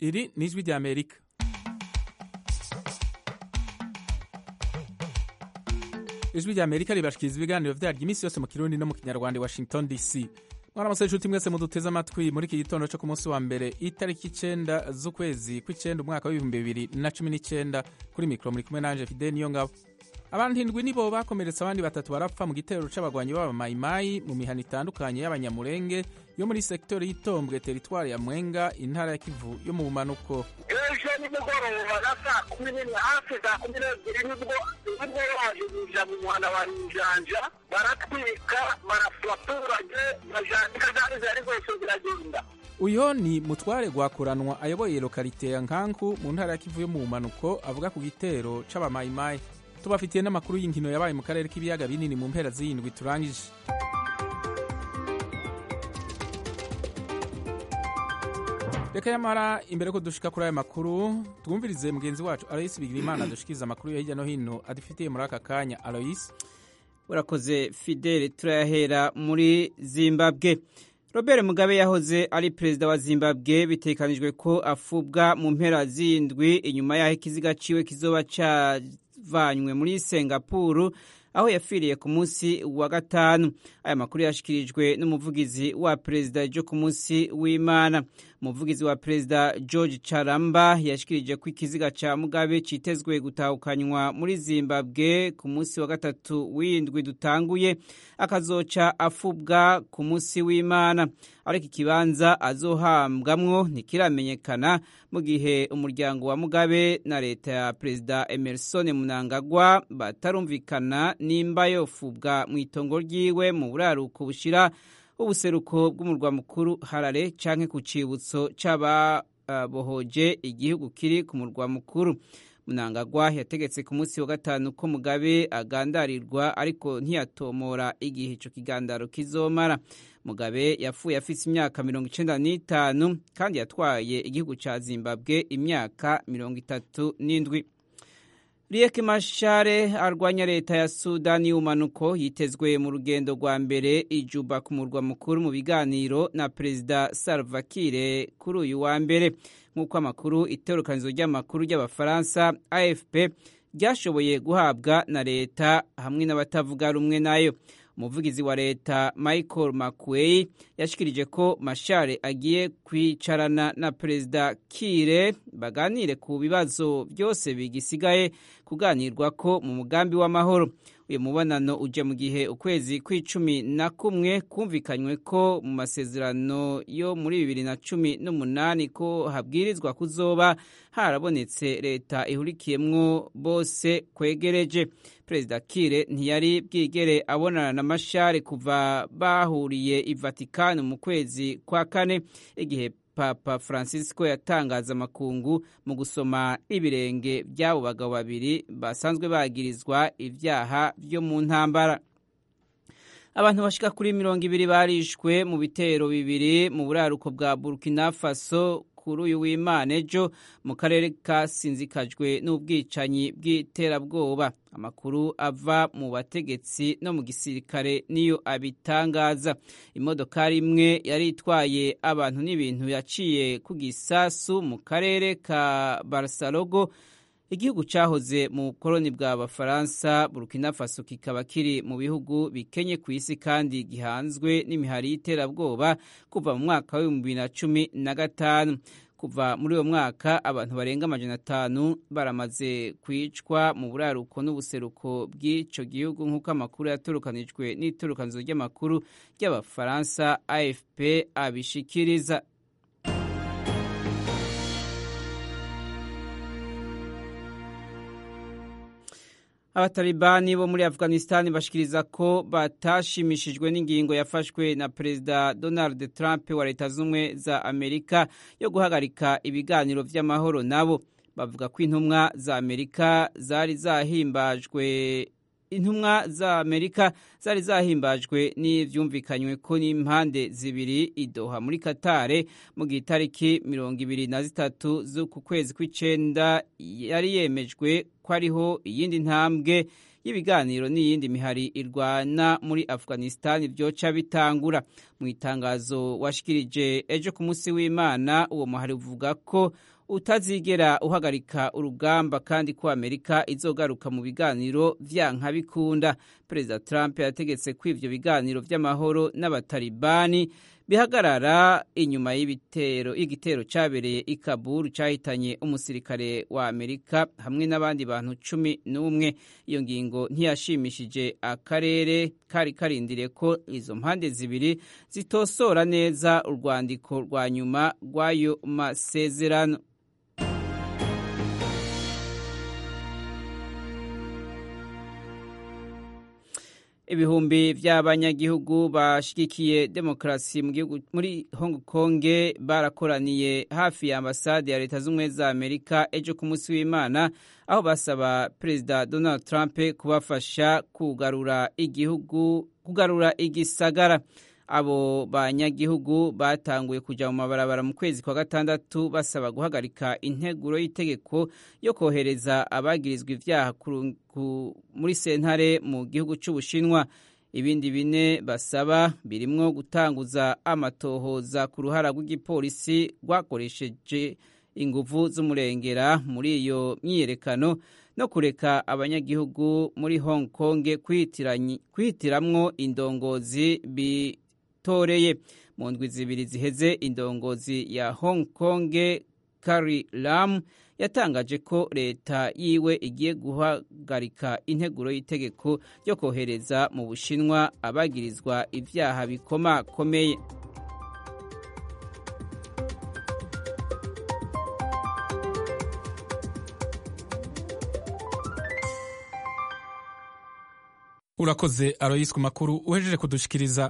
iri ni ijwi rya amerika ijwi rya amerika ribashikiriza ibiganiro vyaryo iminsi yose mu kirundi no mu kinyarwanda i washington dc mwaramutse inshuti mwese muduteze amatwi muri iki gitondo co ku munsi wa mbere itariki icenda z'ukwezi kw'icenda umwaka w'ibihumbi bibiri na cumi n'icenda kuri mikoro muri kumwe nanje fide niyo ngabo abantu indwi nibo bakomeretse abandi batatu barapfa mu gitero c'abagwanyi b'abamayimayi mu mihana itandukanye y'abanyamurenge yo muri sektori y'itombwe teritwari ya mwenga intara ya kivu yo mu bumanuko ejo nimugoroba na saa kumi n'imwe hafi saa kumi n'ebyiri nibwo nibwo bajujija mu muhanda wa njanja baratwika barasa abaturage bajandika zari zari zose ziragenda uyo ni mutware gwakuranwa ayoboye lokalite ya nkanku mu ntara ya kivu yo mu bumanuko avuga ku gitero c'abamayimayi tubafitiye n'amakuru y'inkino yabaye mu karere k'ibiyaga binini mu mpera z'iyindwi turangije reka yamara imbere ko dushika kuri aya makuru twumvirize mugenzi wacu aloyisi bigirimana dushikiriza amakuru yo hirya no hino adufitiye muri aka kanya aloyisi urakoze fidele turayahera muri zimbabwe robert mugabe yahoze ari perezida wa zimbabwe bitekanijwe ko afubwa mu mpera z'indwi inyuma y'aho ikiziga ciwe kizoba cavanywe muri singapuru aho yapfiriye ku munsi wa gatanu aya makuru yashikirijwe n'umuvugizi wa perezida ejo ku munsi w'imana umuvugizi wa perezida george charamba yashikirije ko ikiziga ca mugabe citezwe gutahukanywa muri zimbabwe ku munsi wa gatatu w'indwi dutanguye akazoca afubwa ku munsi w'imana ariko ikibanza azohambwamwo ntikiramenyekana mu gihe umuryango wa mugabe na leta ya perezida emerson munangagwa batarumvikana nimba yofubwa mu itongo ryiwe mu buraruko bushira ubuseruko bw'umurwa mukuru harare canke ku cibutso c'ababohoje igihugu kiri ku murwa mukuru munangagwa yategetse ku munsi wa gatanu ko mugabe agandarirwa ariko ntiyatomora igihe ico kigandaro kizomara mugabe yapfuye afise imyaka mirongo icenda n'itanu kandi yatwaye igihugu ca zimbabwe imyaka mirongo itatu n'indwi Riek Machar arwanya leta ya Sudani y'umanuko yitezwe mu rugendo rwa mbere ijuba ku murwa mukuru mu biganiro na Perezida Salva Kiir kuri uyu wa mbere nk'uko amakuru itorokanizo ry'amakuru ry'abafaransa AFP ryashoboye guhabwa na leta hamwe n'abatavuga rumwe nayo umuvugizi wa leta michael makuei yashikirije ko mashare agiye kwicarana na perezida kire baganire ku bibazo byose bigisigaye kuganirwa ko mu mugambi w'amahoro uyu mubonano uje mu gihe ukwezi kw'icumi na kumwe kumvikanywe ko mu masezerano yo muri bibiri na cumi n'umunani ko habwirizwa kuzoba harabonetse leta ihurikiyemwo bose kwegereje perezida kire ntiyari bwigere abonana na mashare kuva bahuriye i vatikani mu kwezi kwa kane igihe papa francisco yatangaza amakungu mu gusoma ibirenge by'abo bagabo babiri basanzwe bagirizwa ibyaha byo mu ntambara abantu bashika kuri mirongo ibiri barishwe mu bitero bibiri mu buraruko bwa burkina faso kuri uyu w'imana ejo mu karere kasinzikajwe n'ubwicanyi bw'iterabwoba amakuru ava mu bategetsi no mu gisirikare niyo abitangaza imodokari imwe yari itwaye abantu n'ibintu yaciye ku gisasu mu karere ka barasalogo igihugu cyahoze mu bukoloni bwa bafaransa burkina faso kikaba kiri mu bihugu bikenye ku isi kandi gihanzwe n'imihari y'iterabwoba kuva mu mwaka w'ibihumbi bibiri na cumi na gatanu kuva muri uwo mwaka abantu barenga amajana atanu baramaze kwicwa mu buraruko n'ubuseruko bw'icyo gihugu nk'uko amakuru yaturukanijwe n'iturukanizo ry'amakuru ry'abafaransa afp abishikiriza abatalibani bo muri afghanistan bashikiriza ko batashimishijwe n'ingingo yafashwe na perezida donald trump wa leta z'ubumwe za amerika yo guhagarika ibiganiro vy'amahoro nabo bavuga ko intumwa za amerika zari zahimbajwe intumwa za amerika zari zahimbajwe n'ivyumvikanywe ko n'impande zibiri idoha muri katare mu gihe itariki mirongo ibiri na zitatu z'uku kwezi kw'icenda yari yemejwe ko ariho iyindi ntambwe y'ibiganiro n'iyindi mihari irwana muri afghanistan vyoca bitangura mu itangazo washikirije ejo ku munsi w'imana uwo muhari uvuga ko utazigera uhagarika urugamba kandi ko amerika izogaruka mu biganiro vyanka bikunda perezida trump yategetse ko ivyo biganiro vy'amahoro n'abatalibani bihagarara inyuma y'ibitero igitero cyabereye i Kabul cyahitanye umusirikare wa Amerika hamwe n'abandi bantu cumi n'umwe iyo ngingo ntiyashimishije akarere kari karindiriye ko izo mpande zibiri zitosora neza urwandiko rwa nyuma rw'ayo masezerano ibihumbi by'abanyagihugu bashigikiye demokarasi mu gihugu muri Hong Kong barakoraniye hafi ya ambasade ya leta z'ubumwe za Amerika ejo ku munsi w'Imana aho basaba perezida Donald Trump kubafasha kugarura igihugu kugarura igisagara abo banyagihugu batanguye kujya mu mabarabara mu kwezi kwa gatandatu basaba guhagarika integuro y'itegeko yo kohereza abagirizwa ibyaha muri sentare mu gihugu cy'ubushinwa ibindi bine basaba birimwo gutanguza amatohoza ku ruhara rw'igipolisi rwakoresheje inguvu z'umurengera muri iyo myiyerekano no kureka abanyagihugu muri Hong Kong kwihitiramwo indongozi bi toreye mu ndwi zibiri ziheze indongozi ya Hong Kong Carrie Lam yatangaje ko leta yiwe igiye guhagarika integuro y'itegeko ryo kohereza mu Bushinwa abagirizwa ivyaha bikomakomeye urakoze aroyisi ku makuru uhejeje kudushikiriza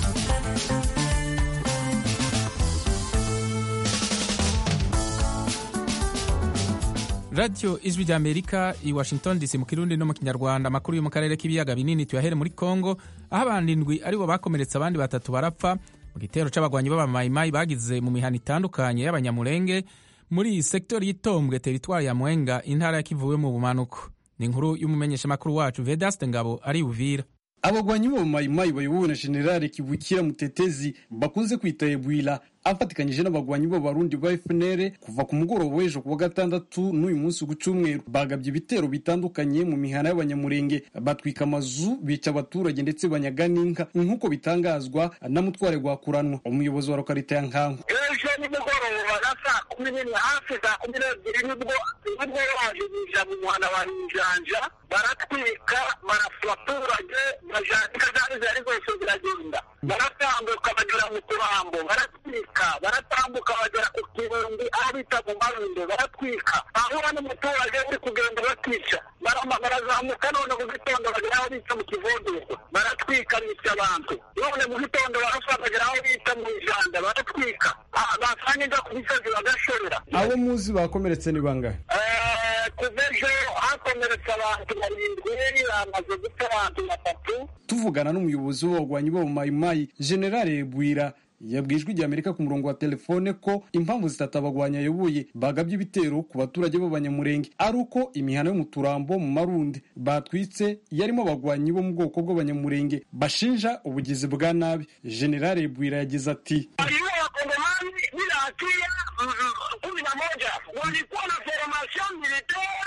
radiyo ijwi rya amerika i washington dc mu kirundi no mu kinyarwanda amakuru yo mu karere k'ibiyaga binini tuyahere muri congo aho abantu indwi aribo bakomeretse abandi batatu barapfa mu gitero c'abagwanyi b'abamayimayi bagize mu mihana itandukanye y'abanyamurenge muri iyi sektori y'itombwe teritwari ya mwenga intara ya kivuwe mu bumanuko ni inkuru y'umumenyeshamakuru wacu vedaste ngabo ari uvira abagwanyi b'abamayimayi bayobowe na generale kivukira mutetezi bakunze kwita ebwila afatikanyije n'abagwanyi b'abarundi ba FNL kuva ku mugoroba w'ejo kuwa gatandatu n'uyu munsi ku cyumweru bagabye ibitero bitandukanye mu mihana y'abanyamurenge batwika amazu bica abaturage ndetse banyaga n'inka nk'uko bitangazwa na mutware rwakuranwa umuyobozi wa lokalite ya nkangu ejo nimugoroba na saa kumi n'imwe hafi saa kumi n'ebyiri nibwo nibwo baje binjira mu muhanda wa njanja baratwika barasura abaturage bajandika zari zari zose ziragenda baratambuka bagera mu turambo baratwika baratambuka bagera ku kibumbi aho bita mu marundo baratwika ahura n'umuturage uri kugenda bakica barazamuka none mu gitondo bagera aho bita mu kivunduko baratwika bica abantu none mu gitondo barasa bagera aho bita mu ijanda baratwika basanga njya ku misozi bagashorera abo muzi bakomeretse ni bangahe kuva ejo hakomeretse abantu barindwi bamaze gupfa abantu batatu tuvugana n'umuyobozi w'abagwanyi b'abamayimayi generale bwira yabwijwe igihe amerika ku murongo wa telefone ko impamvu zitatu abagwanyi ayoboye bagabye ibitero ku baturage b'abanyamurenge ari uko imihana yo mu turambo mu marundi batwitse yarimo abagwanyi bo mu bwoko bw'abanyamurenge bashinja ubugizi bwa nabi generale bwira yagize ati wakongomani bila hatia kumi na moja walikuwa na formation militaire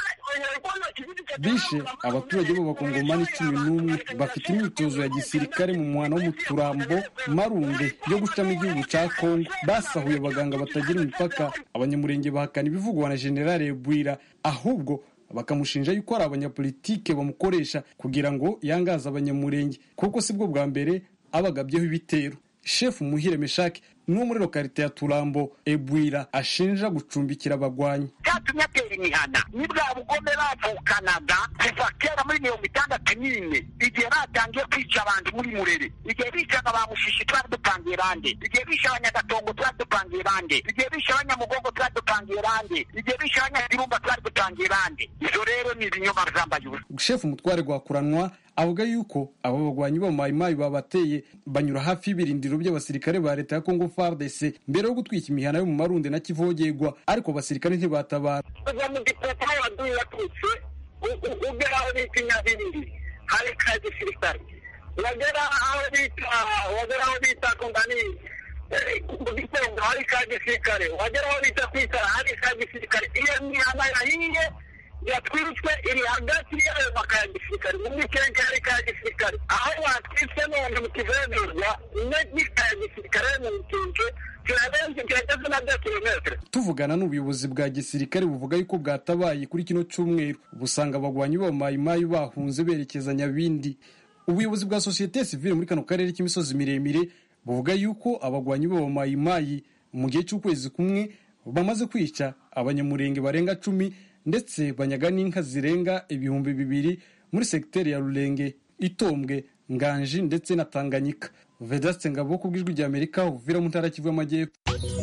bishe abaturage b'abakongomani cumi n'umwe bafite imyitozo ya gisirikare mu muhana wo mu turambo marunde yo gucamo igihugu cya kongo basahuye abaganga batagira imipaka abanyamurenge bahakana ibivugwa na generale bwira ahubwo bakamushinja yuko ari abanyapolitike bamukoresha kugira ngo yangaze abanyamurenge kuko sibwo bwa mbere abagabyeho ibitero shefu muhire meshaki n'uwo muri lokalite ya turambo ebwira ashinja gucumbikira abagwanyi cyatumye atera imihana ni bwa bugome bavukanaga kuva kera muri mirongo itandatu n'ine igihe batangiye kwica abantu muri murere igihe bicaga ba mushishi twari dupangiye bande igihe bishe abanyagatongo twari dupangiye bande igihe bishe abanyamugongo twari dupangiye bande igihe bishe abanyagirumba twari dupangiye bande izo rero ni ibinyoma zambaye ubusa shefu mutware rwakuranwa avuga yuko abo bagwanyi b'abamayimayi babateye banyura hafi y'ibirindiro by'abasirikare ba leta ya kongo fardc mbere yo gutwika imihana yo mu marundi na kivogerwa ariko abasirikare ntibatabara kuva mu gipoto aho waduye watutse ugera aho bita inyabiriri hari ka gisirikare wagera aho bita wagera aho bita kongani mu gitondo hari ka gisirikare wagera aho bita kwitara hari ka gisirikare iyo mihana yahiye yatwitswe iri hagati y'ayo maka ya gisirikare mu mikenke hari ka gisirikare aho watwitswe none mu kivenurwa n'ika ya gisirikare mu mikenke kirarenze kirageze na bya kilometero tuvugana n'ubuyobozi bwa gisirikare buvuga yuko bwatabaye kuri kino cyumweru busanga abagwanyi b'abamayimayi bahunze berekeza nyabindi ubuyobozi bwa sosiyete sivile muri kano karere k'imisozi miremire buvuga yuko abagwanyi b'abamayimayi mu gihe cy'ukwezi kumwe bamaze kwica abanyamurenge barenga cumi ndetse banyaga n'inka zirenga ibihumbi bibiri muri segiteri ya rurenge itombwe nganji ndetse na tanganyika vedaste ngabo ku bw'ijwi rya amerika uvira mu ntara kivu y'amajyepfo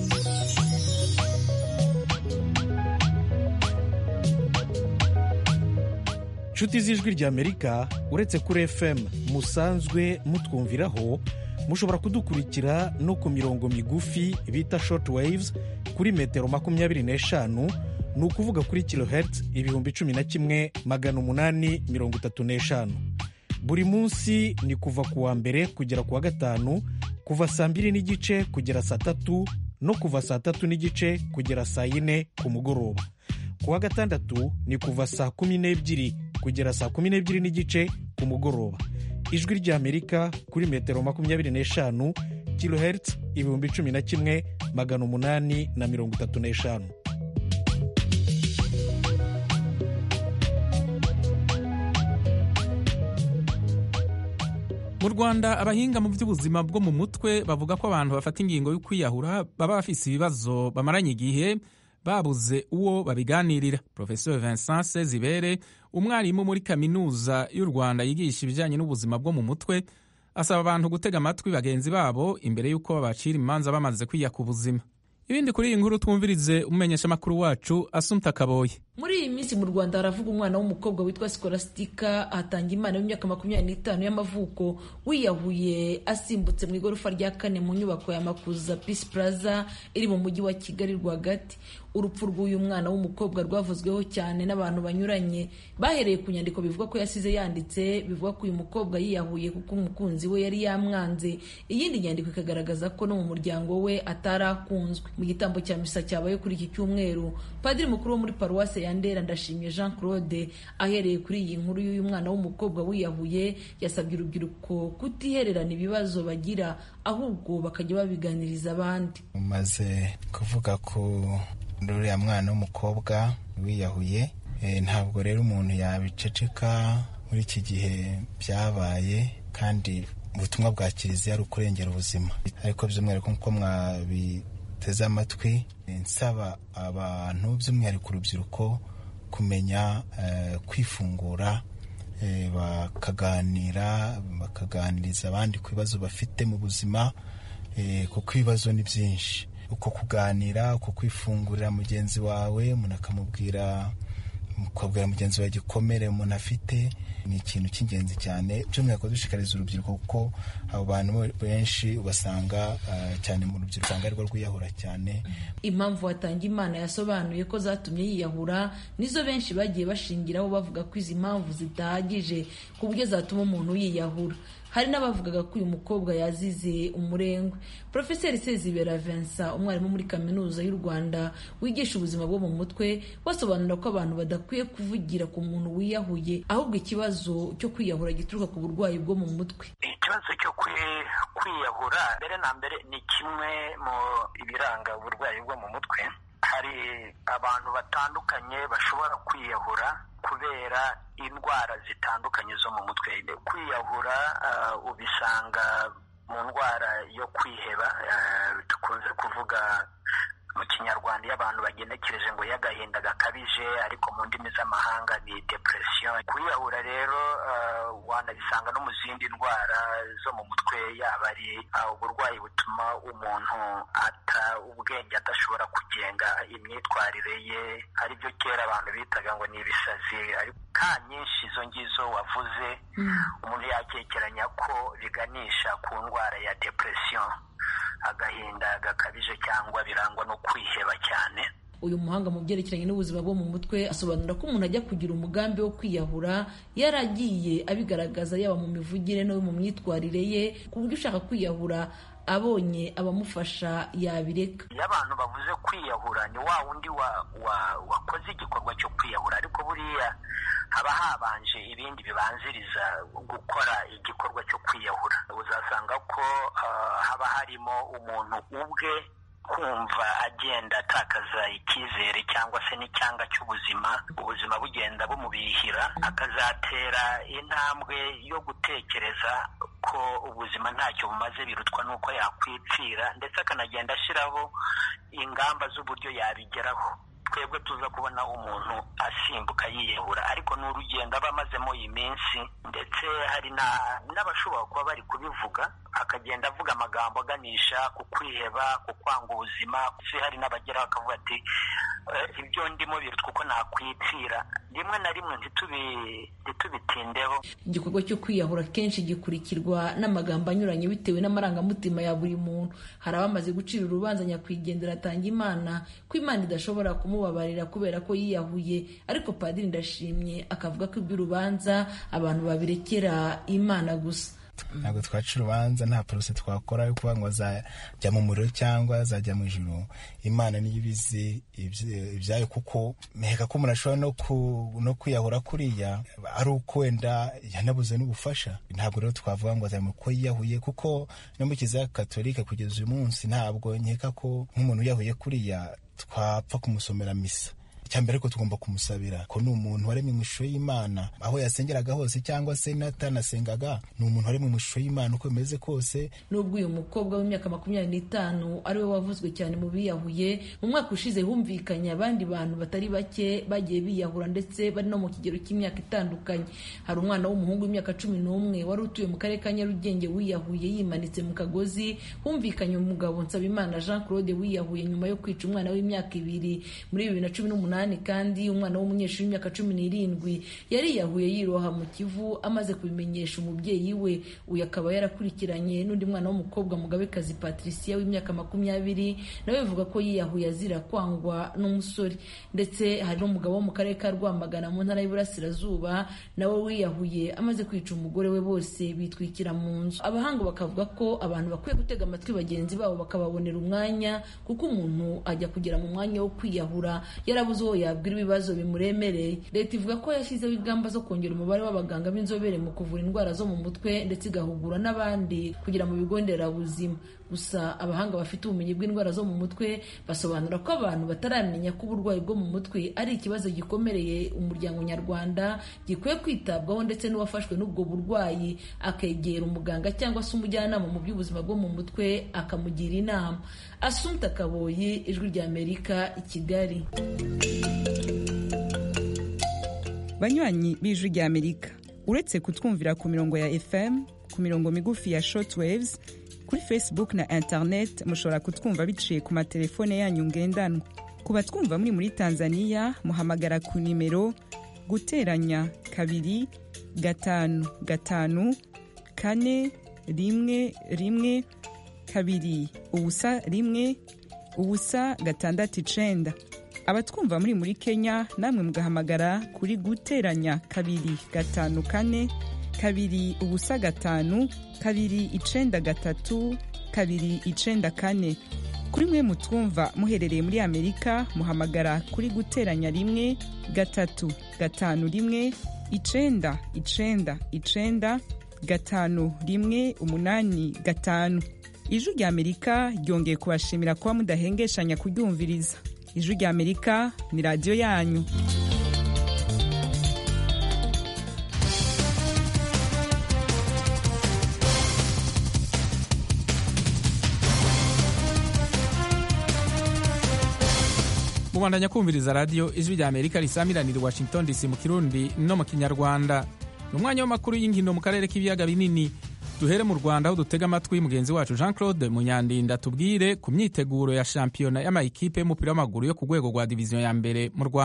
inshuti z'ijwi rya amerika uretse kuri fm musanzwe mutwumviraho mushobora kudukurikira no ku mirongo migufi bita short waves kuri metero makumyabiri n'eshanu ni ukuvuga kuri kilohertz ibihumbi cumi na kimwe magana umunani mirongo itatu n'eshanu buri munsi ni kuva ku wa mbere kugera ku wa gatanu kuva saa mbiri n'igice kugera saa tatu no kuva saa tatu n'igice kugera saa yine ku mugoroba ku wa gatandatu ni kuva saa kumi n'ebyiri kugera saa kumi n'ebyiri n'igice ku mugoroba ijwi ry'amerika kuri metero makumyabiri n'eshanu kilohertz ibihumbi cumi na kimwe magana umunani na mirongo itatu n'eshanu mu rwanda abahinga mu by'ubuzima bwo mu mutwe bavuga ko abantu bafata ingingo yo kwiyahura baba bafise ibibazo bamaranye igihe babuze uwo babiganirira professor vincent sezibere umwarimu muri kaminuza y'u rwanda yigisha ibijyanye n'ubuzima bwo mu mutwe asaba abantu gutega amatwi bagenzi babo imbere y'uko babacira imanza bamaze kwiyaka ubuzima ibindi kuri iyi nkuru twumvirize umumenyeshamakuru wacu asumta kaboye muri iyi minsi mu rwanda haravuga umwana w'umukobwa witwa sikolastika hatanga imana y'imyaka makumyabiri n'itanu y'amavuko wiyahuye asimbutse mu igorofa rya kane mu nyubako ya makuza peace plaza iri mu mujyi wa kigali rwagati urupfu rw'uyu mwana w'umukobwa rwavuzweho cyane n'abantu banyuranye bahereye ku nyandiko bivuga ko yasize yanditse bivuga ko uyu mukobwa yiyahuye kuko umukunzi we yari yamwanze iyindi nyandiko ikagaragaza ko no mu muryango we atari akunzwe mu gitambo cya misa cyabaye kuri iki cyumweru padiri mukuru wo muri paruwase ya ndera ndashimye jean claude ahereye kuri iyi nkuru y'uyu mwana w'umukobwa wiyahuye yasabye urubyiruko kutihererana ibibazo bagira ahubwo bakajya babiganiriza abandi umaze kuvuga ko uriya mwana w'umukobwa wiyahuye ntabwo rero umuntu yabiceceka muri iki gihe byabaye kandi ubutumwa bwa kiliziya ari ukurengera ubuzima ariko by'umwihariko nk'uko mwabiteze amatwi nsaba abantu by'umwihariko urubyiruko kumenya kwifungura bakaganira bakaganiriza abandi ku bibazo bafite mu buzima kuko ibibazo ni byinshi uko kuganira uko kwifungurira mugenzi wawe umuntu akamubwira ukabwira mugenzi wawe igikomere umuntu afite ni ikintu cy'ingenzi cyane by'umwihariko dushishikariza urubyiruko kuko abo bantu benshi ubasanga cyane mu rubyiruko usanga arirwo rwiyahura cyane impamvu watanga imana yasobanuye ko zatumye yiyahura nizo benshi bagiye bashingiraho bavuga ko izi mpamvu zidahagije ku buryo zatuma umuntu yiyahura hari n'abavugaga ko uyu mukobwa yazize umurengwe porofeseri sezibera vincent umwarimu muri kaminuza y'u rwanda wigisha ubuzima bwo mu mutwe basobanura ko abantu badakwiye kuvugira ku muntu wiyahuye ahubwo ikibazo cyo kwiyahura gituruka ku burwayi bwo mu mutwe ikibazo cyo kwiyahura mbere na mbere ni kimwe mu ibiranga uburwayi bwo mu mutwe hari abantu batandukanye bashobora kwiyahura kubera indwara zitandukanye zo mu mutwe kwiyahura ubisanga mu ndwara yo kwiheba dukunze kuvuga mu kinyarwanda iyo abantu bagenekereje ngo y'agahinda gakabije ariko mu ndimi z'amahanga ni depression kwiyahura rero wanabisanga no mu zindi ndwara zo mu mutwe yaba ari uburwayi butuma umuntu ata ubwenge adashobora kugenga imyitwarire ye ari byo kera abantu bitaga ngo ni ibisazi ka nyinshi izo ngizo wavuze umuntu yakekeranya ko biganisha ku ndwara ya depression agahinda gakabije cyangwa birangwa no kwiheba cyane uyu muhanga mu byerekeranye n'ubuzima bwo mu mutwe asobanura ko umuntu ajya kugira umugambi wo kwiyahura yaragiye abigaragaza yaba mu mivugire no mu myitwarire ye ku buryo ushaka kwiyahura abonye abamufasha yabireka iyo abantu bavuze kwiyahura ni wa wundi wakoze igikorwa cyo kwiyahura ariko buriya haba habanje ibindi bibanziriza gukora igikorwa cyo kwiyahura uzasanga ko haba harimo umuntu ubwe kumva agenda atakaza icyizere cyangwa se n'icyanga cy'ubuzima ubuzima bugenda bumubihira akazatera intambwe yo gutekereza ko ubuzima ntacyo bumaze birutwa n'uko yakwipfira ndetse akanagenda ashyiraho ingamba z'uburyo yabigeraho twebwe tuza kubona umuntu asimbuka yiyahura ariko ni urugendo aba amazemo iyi minsi ndetse hari n'abashobora kuba bari kubivuga akagenda avuga amagambo aganisha ku kwiheba ku kwanga ubuzima hari n'abageraho bakavuga ati ibyo ndimo birutwa uko nakwipfira rimwe na rimwe ntitubitindeho igikorwa cyo kwiyahura kenshi gikurikirwa n'amagambo anyuranye bitewe n'amarangamutima ya buri muntu hari abamaze gucira urubanza nyakwigendera atanga imana ko imana idashobora kumubabarira kubera ko yiyahuye ariko padiri ndashimye akavuga ko iby'urubanza abantu babirekera imana gusa ntabwo twaca urubanza nta porose twakora yo kuvuga ngo azajya mu muriro cyangwa azajya mu ijoro imana niyo ibizi ibyayo kuko meheka ko umuntu ashobora no kwiyahura kuriya ari uko wenda yanabuze n'ubufasha ntabwo rero twavuga ngo azajya ko yiyahuye kuko no mu kiliziya katolika kugeza uyu munsi ntabwo nkeka ko nk'umuntu wiyahuye kuriya twapfa kumusomera misa icyambere ariko tugomba kumusabira ko ni umuntu waremwe mu ishusho y'imana aho yasengeraga hose cyangwa se n'atanasengaga ni umuntu waremwe mu ishusho y'imana uko bimeze kose nubwo uyu mukobwa w'imyaka makumyabiri n'itanu ari we wavuzwe cyane mu biyahuye mu mwaka ushize humvikanye abandi bantu batari bake bagiye biyahura ndetse bari no mu kigero cy'imyaka itandukanye hari umwana w'umuhungu w'imyaka cumi n'umwe wari utuye mu karere ka nyarugenge wiyahuye yimanitse mu kagozi humvikanye umugabo nsabimana jean claude wiyahuye nyuma yo kwica umwana w'imyaka ibiri muri bibiri na cumi n'umunani kandi umwana w'umunyeshuri w'imyaka cumi n'irindwi yariyahuye yiroha mu kivu amaze kubimenyesha umubyeyi we uyu akaba yarakurikiranye n'undi mwana w'umukobwa mugabekazi patricia w'imyaka makumyabiri nawe bivuga ko yiyahuye azira kwangwa n'umusore ndetse hari n'umugabo wo mu karere ka rwamagana mu ntara y'uburasirazuba nawe wiyahuye amaze kwica umugore we bose bitwikira mu nzu abahanga bakavuga ko abantu bakwiye gutega amatwi bagenzi babo bakababonera umwanya kuko umuntu ajya kugera mu mwanya wo kwiyahura yarabuze uwo yabwira ibibazo bimuremereye leta ivuga ko yashyizeho ingamba zo kongera umubare w'abaganga b'inzobere mu kuvura indwara zo mu mutwe ndetse igahugura n'abandi kugera mu bigo nderabuzima gusa abahanga bafite ubumenyi bw'indwara zo mu mutwe basobanura ko abantu bataramenya ko uburwayi bwo mu mutwe ari ikibazo gikomereye umuryango nyarwanda gikwiye kwitabwaho ndetse n'uwafashwe n'ubwo burwayi akegera umuganga cyangwa se umujyanama mu by'ubuzima bwo mu mutwe akamugira inama asumta kaboyi ijwi ry'amerika i kigali banywanyi b'ijwi ry'amerika uretse kutwumvira ku mirongo ya fm ku mirongo migufi ya shortwaves kuri facebook na internet mushobora kutwumva biciye ku matelefone yanyu ngendanwa ku batwumva muri muri tanzania muhamagara ku nimero guteranya kabiri gatanu gatanu kane rimwe rimwe kabiri ubusa rimwe ubusa gatandatu icenda abatwumva muri muri kenya namwe mugahamagara kuri guteranya kabiri gatanu kane kabiri ubusa gatanu kabiri icenda gatatu kabiri icenda kane kuri mwe mutwumva muherereye muri amerika muhamagara kuri guteranya rimwe gatatu gatanu rimwe icenda icenda icenda gatanu rimwe umunani gatanu ijwi rya amerika ryongeye kubashimira kuba mudahengeshanya kuryumviriza ijwi rya amerika ni radiyo yanyu mubandanya kumviriza radiyo ijwi rya amerika risamiranira i washington dc mu kirundi no mu kinyarwanda ni umwanya w'amakuru y'inkino mu karere k'ibiyaga binini duhere mu rwanda aho dutega amatwi mugenzi wacu jean claude munyandinda tubwire ku myiteguro ya shampiyona y'amayikipe y'umupira w'amaguru yo ku rwego rwa diviziyo ya mbere mu rwanda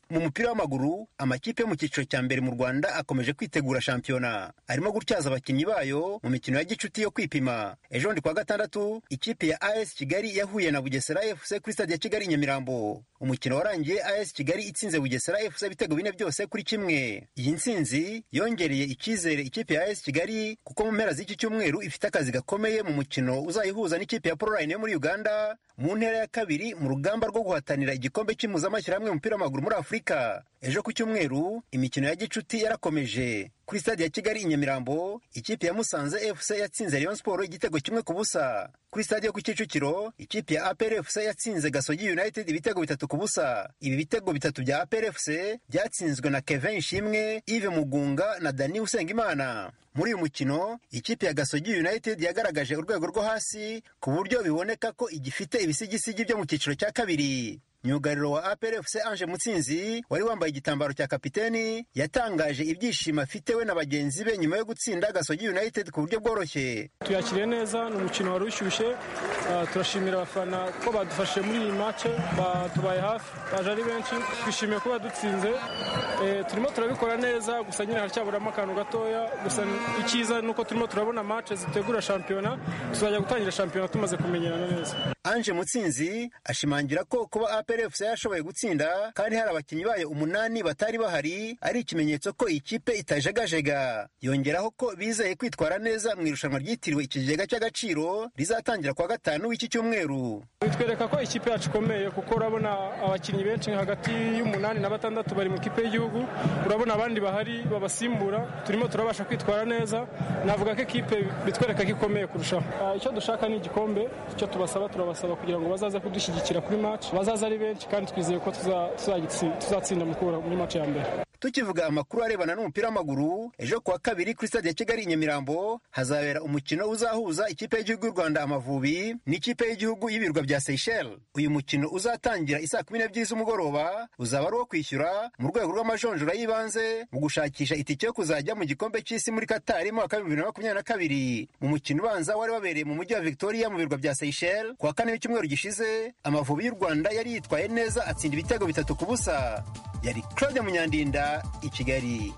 mu mupira w'amaguru amakipe yo mu cyiciro cya mbere mu rwanda akomeje kwitegura shampiyona arimo gutyaza abakinnyi bayo mu mikino ya gicuti yo kwipima ejo bundi kuwa gatandatu ikipe ya as kigali yahuye na bugesera fc kuri stade ya kigali i nyamirambo umukino warangiye as kigali itsinze bugesera fc ibitego bine byose kuri kimwe iyi ntsinzi yongereye icyizere ikipe ya as kigali kuko mu mpera z'iki cyumweru ifite akazi gakomeye mu mukino uzayihuza n'ikipe ya proline yo muri uganda mu ntera ya kabiri mu rugamba rwo guhatanira igikombe cy'impuzamashyirahamwe y'umupira w'amaguru muri afurika ejo ku cyumweru imikino ya gicuti yarakomeje kuri stade ya kigali i nyamirambo ikipe ya musanze fc yatsinze rayon sport igitego kimwe ku busa kuri stade yo ku kicukiro ikipe ya apr fc yatsinze gasogi united ibitego bitatu ku busa ibi bitego bitatu bya apr fc byatsinzwe na kevin ishimwe ive mugunga na dani usengimana muri uyu mukino ikipe ya gasogi united yagaragaje urwego rwo hasi ku buryo biboneka ko igifite ibisigisigi byo mu cyiciro cya kabiri myugariro wa APRFC Ange Mutsinzi wari wambaye igitambaro cya kapiteni yatangaje ibyishimo afite we na bagenzi be nyuma yo gutsinda Gasogi United ku buryo bworoshye tuyakiriye neza ni umukino wari ushyushye uh, turashimira abafana ko badufashije muri iyi match batubaye hafi baje ari benshi twishimiye kuba dutsinze e, turimo turabikora neza gusa nyine haracyaburamo akantu gatoya gusa icyiza ni uko turimo turabona match zitegura shampiyona tuzajya gutangira shampiyona tumaze kumenyerana neza Ange Mutsinzi ashimangira ko kuba APRFC yashoboye gutsinda kandi hari abakinnyi bayo umunani batari bahari ari ikimenyetso ko ikipe itajegajega yongeraho ko bizeye kwitwara neza mu irushanwa ryitiriwe ikigega cy'agaciro rizatangira kuwa gatanu w'iki cyumweru bitwereka ko ikipe yacu ikomeye kuko urabona abakinnyi benshi hagati y'umunani na batandatu bari mu ikipe y'igihugu urabona abandi bahari babasimbura turimo turabasha kwitwara neza navuga ko ikipe bitwereka ko ikomeye kurushaho icyo dushaka ni igikombe icyo tubasaba turabasaba kugira ngo bazaze kudushyigikira kuri match bazaze ari benshi kandi twizeye ko tuzatsinda muri match ya mbere tukivuga amakuru arebana n'umupira w'amaguru ejo kuwa kabiri kuri stade ya kigali i nyamirambo hazabera umukino uzahuza ikipe y'igihugu y'u rwanda amavubi n'ikipe y'igihugu y'ibirwa bya seychelles uyu mukino uzatangira isaa kumi n'ebyiri z'umugoroba uzaba ari uwo kwishyura mu rwego rw'amajonjora y'ibanze mu gushakisha itike yo kuzajya mu gikombe cy'isi muri katari mu mwaka w'ibihumbi bibiri na makumyabiri na kabiri mu mukino ubanza wari wabereye mu mujyi wa victoria mu birwa bya seychelles kuwa kane w'icyumweru gishize amavubi y'u rwanda yari yitwaye neza atsinda ibitego bitatu ku busa yari claude munyandinda i kigali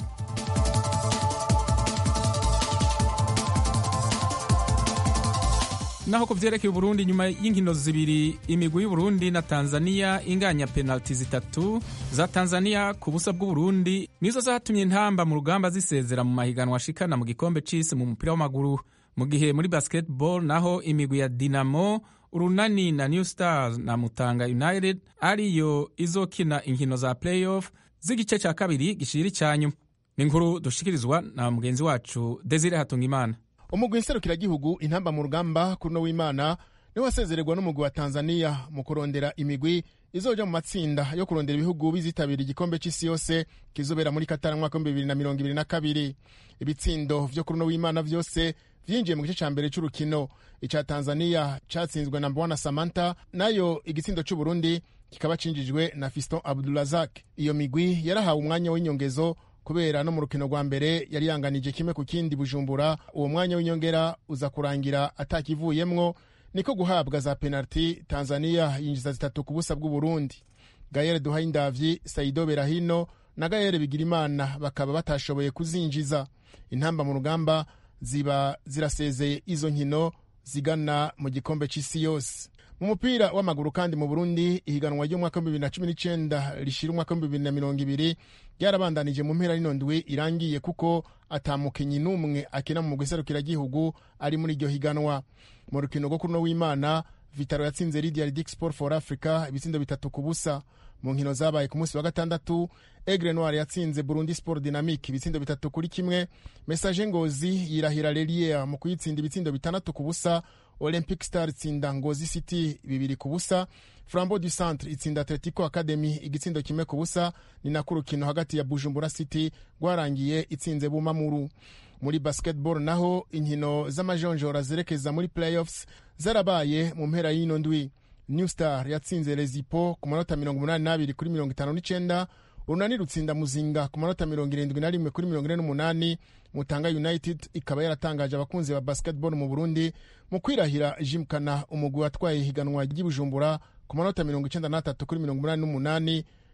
naho ku byerekeye uburundi nyuma y'inkino zibiri imigwi y'uburundi na tanzania inganya penaliti zitatu za tanzania ku busa bw'uburundi nizo zatumye intamba mu rugamba zisezera mu mahiganwa ashikana mu gikombe c'isi mu mupira w'amaguru mu gihe muri basketball naho imigwi ya dinamo urunani na new stars na mutanga united ariyo izokina inkino za playoff z'igice cya kabiri gishira icyanyuma ni inkuru dushikirizwa na mugenzi wacu desire hatungimana umugwi nserukiragihugu intamba mu rugamba kuri uno w'imana niwe wasezererwa n'umugwi wa tanzania mu kurondera imigwi izoja mu matsinda yo kurondera ibihugu bizitabira igikombe c'isi yose kizobera muri katara mwaka w'ibihumbi bibiri na mirongo ibiri na kabiri ibitsindo vyo kuri uno w'imana vyose vyinjiye mu gice ca mbere c'urukino ica tanzania catsinzwe na mbwana samantha nayo igitsindo c'uburundi kikaba cinjijwe na fiston abdurazak iyo migwi yarahawe umwanya w'inyongezo kubera no mu rukino rwa mbere yari yanganije kimwe ku kindi bujumbura uwo mwanya w'inyongera uza kurangira atakivuyemwo niko guhabwa za penaliti tanzania yinjiza zitatu ku busa bw'uburundi gayere duhayindavyi saido berahino na gayere bigirimana bakaba batashoboye kuzinjiza intamba mu rugamba ziba zirasezeye izo nkino zigana mu gikombe c'isi yose mu mupira w'amaguru kandi mu burundi ihiganwa ry'umwaka w'ibihumbi bibiri na cumi n'icenda rishira umwaka w'ibihumbi bibiri na mirongo ibiri ryarabandanije mu mpera y'ino ndwi irangiye kuko atamukenyi n'umwe akina mu mugwi serukiragihugu ari muri iryo higanwa mu rukino rwo kuno w'imana vitaro yatsinze lidia ridic sport for africa ibitsindo bitatu ku busa mu nkino zabaye ku munsi wa gatandatu egre noir yatsinze burundi sport dynamique ibitsindo bitatu kuri kimwe message ngozi yirahira lelier mu kuyitsinda ibitsindo bitandatu ku busa olympic star itsinda ngozi city bibiri ku busa flambo du centre itsinda atletico academy igitsindo kimwe ku busa ni nako urukino hagati ya bujumbura city rwarangiye itsinze bumamuru muri basketball naho inkino z'amajonjora zerekeza muri playoffs zarabaye mu mpera y'ino ndwi new star yatsinze rezipo ku manota mirongo umunani n'abiri kuri mirongo itanu n'icenda urunani rutsinda muzinga ku manota mirongo irindwi na rimwe kuri mirongo ine n'umunani mutanga united ikaba yaratangaje abakunzi ba basketball mu burundi mu kwirahira jimkana umugwi watwaye ihiganwa ry'ibujumbura ku manota mirongo icenda n'atatu kuri mirongo umunani n'umunani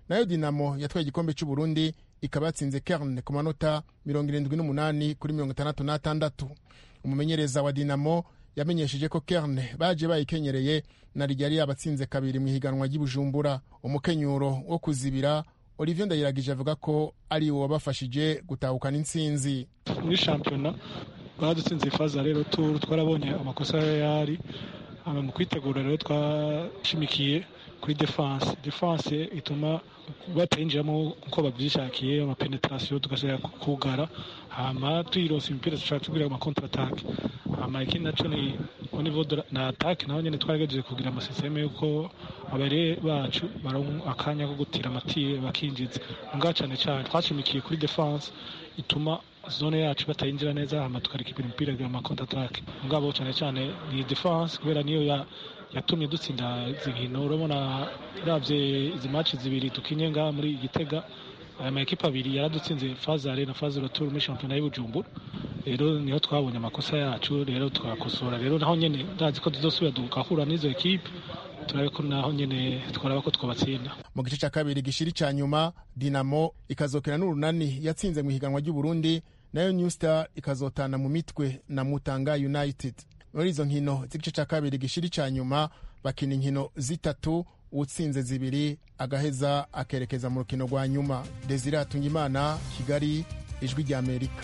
nayo dinamo yatwaye igikombe cy'uburundi ikaba yatsinze kerne ku manota mirongo irindwi n'umunani kuri mirongo itandatu n'atandatu umumenyereza wa dinamo yamenyesheje ko kerne baje bayikenyereye na ryari yabatsinze kabiri mu ihiganwa ry'ibujumbura umukenyuro wo kuzibira olivier ndayiragije avuga ko ari wo wabafashije gutahukana intsinzi muri shampiyona baradutsinze ifaza rero turu twarabonye amakosa yari mu kwitegura rero twashimikiye kuri defense defense ituma batayinjiramo uko babyishakiye amapenetrasiyo tugasubira kugara hama tuyironsa imipira dushobora tubwira amakontra atake hama ikindi naco ni au niveau de na atake naho nyene twaragejeje kugira amasisiteme yuko abare bacu baronka akanya ko gutira amatire bakinjiza ngaho cane cane twashimikiye kuri defense ituma zone yacu batayinjira neza hama tukarikipira imipira kugira amakontra atake ngabo cane cane ni defense kubera niyo ya yatumye dutsinda izi nkino urabona uravye izi match zibiri dukinye ngaha muri igitega aya makipe abiri yaradutsinze fazare na fazare tour muri shampiyona y'ubujumbura rero niho twabonye amakosa yacu rero twakosora rero naho nyene ndazi ko tuzosubira tugahura n'izo ekipe turabe ko naho nyene twaraba ko twabatsinda mu gice cya kabiri gishiri cya nyuma dinamo ikazokina n'urunani yatsinze mu ihiganwa ry'uburundi nayo new star ikazotana mu mitwe na mutanga united muri izo nkino z'igice cya kabiri gishiri cya nyuma bakina inkino zitatu utsinze zibiri agaheza akerekeza mu rukino rwa nyuma desire hatungimana kigali ijwi ry'amerika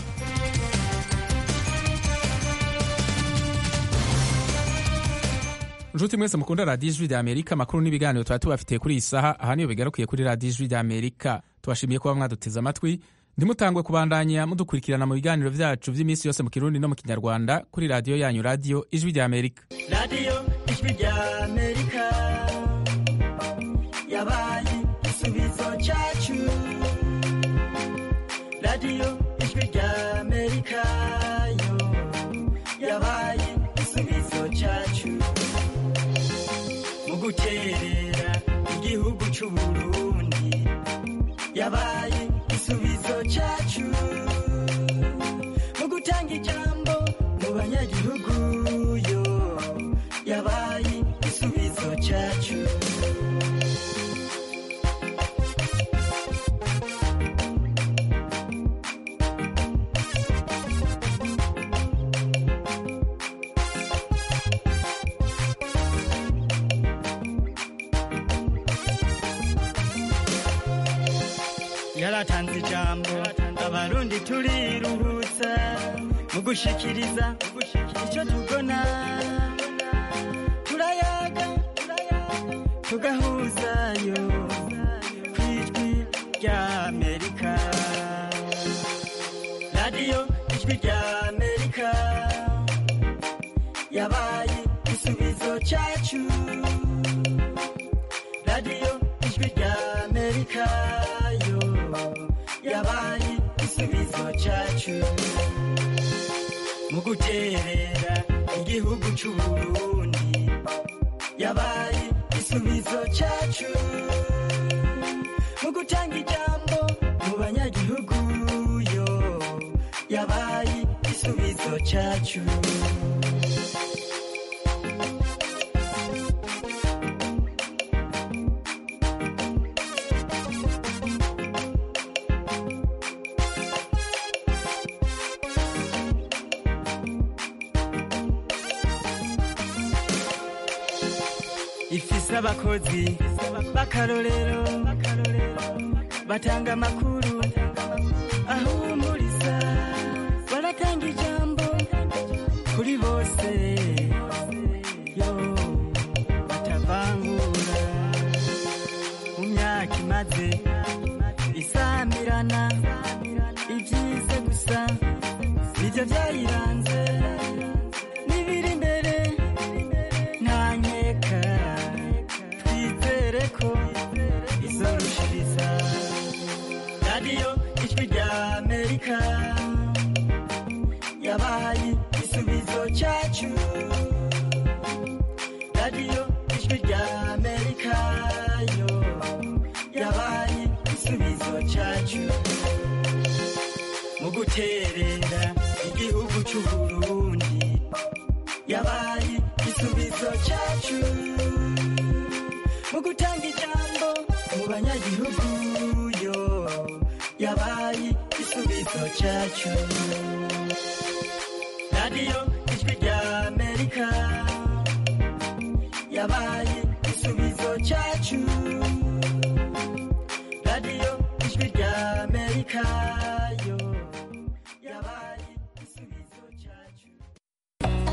nshuti mwese mukunda radiyo ijwi rya amerika amakuru n'ibiganiro tuba tubafitiye kuri iyi saha aha niyo bigarukiye kuri radiyo ijwi rya amerika tubashimiye kuba mwaduteze amatwi ndimutangwe kubandanya mudukurikirana mu biganiro byacu by'iminsi yose mu kirundi no mu kinyarwanda kuri radiyo yanyu radiyo ijwi rya amerika radiyo ijwi rya amerika yabaye igisubizo cyacu radiyo ijwi rya amerika yo yabaye igisubizo cyacu mu guterera igihugu cy'u burundi yabaye igisubizo cyacu mu gutanga ijambo mu banyagihugu yo yabaye igisubizo cyacu yaratanze ijambo abarundi turiruhutsa mu gushikiriza icyo tubona turayaga tugahuzayo ku ijwi rya amerika radiyo ijwi rya amerika yabaye igisubizo cyacu radiyo ijwi rya amerika yo yabaye igisubizo cyacu mu guterera igihugu cy'u burundi yabaye igisubizo cyacu mu gutanga ijambo mu banyagihugu yo yabaye igisubizo cyacu ifise abakozi b'akarorero batanga amakuru ahumuriza baratanga ijambo kuri bose yo batavangura mu myaka imaze isamirana ibyiza gusa nibyo byayiranze n'ibiri imbere nta nkeka twizere ko izorushiriza radiyo ijwi rya amerika yabaye igisubizo cyacu radiyo ijwi rya amerika yo yabaye igisubizo cyacu mu guterera igihugu cy'u burundi yabaye igisubizo cyacu mu gutanga ijambo mu banyagihugu gihugu yo yabaye igisubizo cyacu radiyo ijwi rya amerika yabaye igisubizo cyacu radiyo ijwi rya amerika